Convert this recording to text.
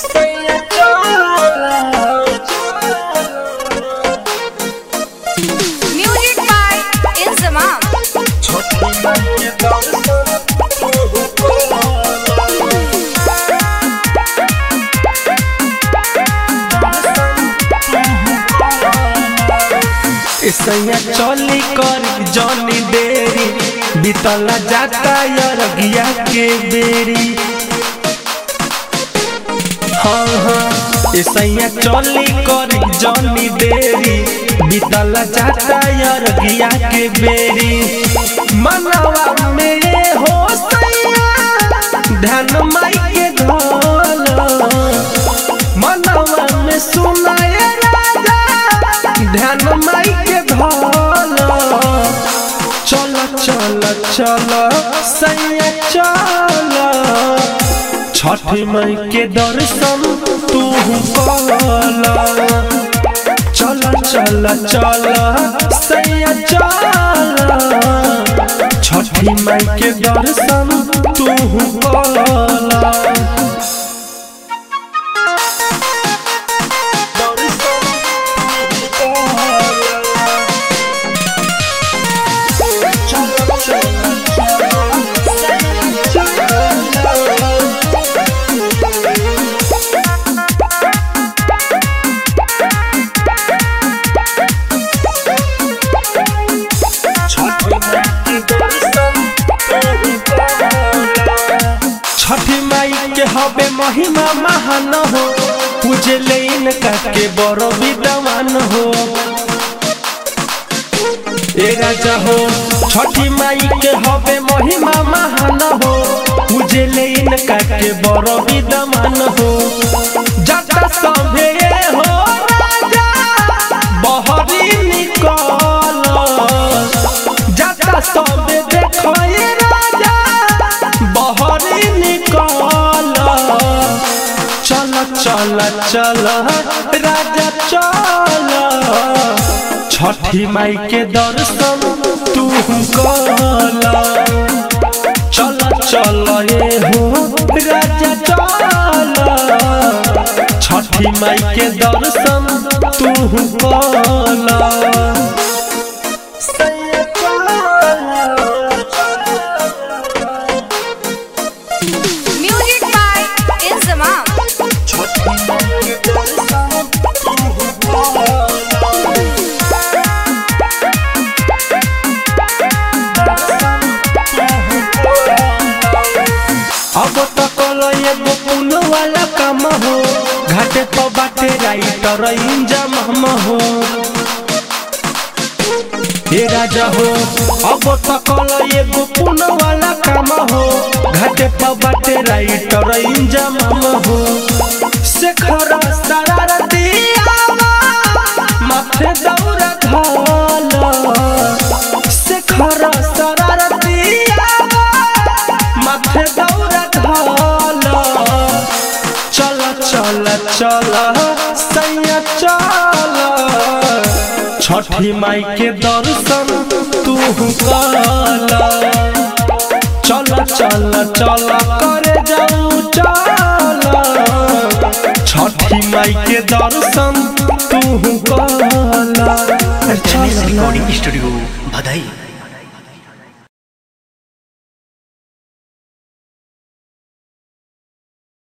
Music by Inzamam. सैया चली कर जनी देरी बीतला जाता यरगिया के बेरी हाँ हाँ ए सैया चली कर जनी देरी बीतला जाता यरगिया के बेरी मनवा में हो सैया ध्यान माई के धोल मनवा में सुनाए राजा ध्यान माई के धोल चल चल चल सैया चल छठ माई के दर्शन तू कल चल चल चल सैया चल छठी माई के दर्शन तू कल छठी माई के हबे महिमा महान हो पूजे ले इनका के बड़ो विद्वान हो ए राजा हो छठी माई के हबे महिमा महान हो पूजे ले इनका के बड़ो विद्वान हो जटा सभे हो राजा बहरी निकल जटा सभे देखो ए राजा बहरी निकल चल चल चल राजा चल छठी माई के दर्शन तू कल चल चल ए हो राजा चल छठी माई के दर्शन तू कल Music by Inzamam. अब तो कलो एगो पुल वाला काम हो घाटे पर बाटे राइटर इंजम हम हो हे राजा हो अब तो कलो एगो पुल वाला काम हो घाटे पर बाटे राइटर इंजम हम हो शेखर शरारती आवा माथे दौरा घाल शेखर शरारती आवा माथे दौरा ढाल चल चल चल सैया चल छठी माई के दर्शन तू कल चल चल चल करे जाऊ चल छठी माई के दर्शन तू कल गणेश रिकॉर्डिंग स्टूडियो बधाई